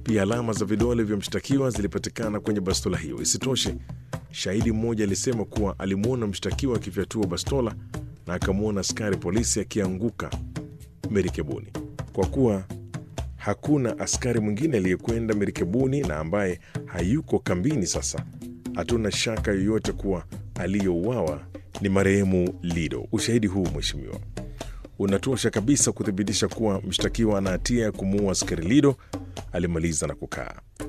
Pia alama za vidole vya mshtakiwa zilipatikana kwenye bastola hiyo. Isitoshe, shahidi mmoja alisema kuwa alimwona mshtakiwa akifyatua bastola na akamwona askari polisi akianguka merikebuni. Kwa kuwa hakuna askari mwingine aliyekwenda merikebuni na ambaye hayuko kambini sasa, hatuna shaka yoyote kuwa aliyouawa ni marehemu Lido. Ushahidi huu mheshimiwa, unatosha kabisa kuthibitisha kuwa mshtakiwa ana hatia ya kumuua askari Lido, alimaliza na kukaa.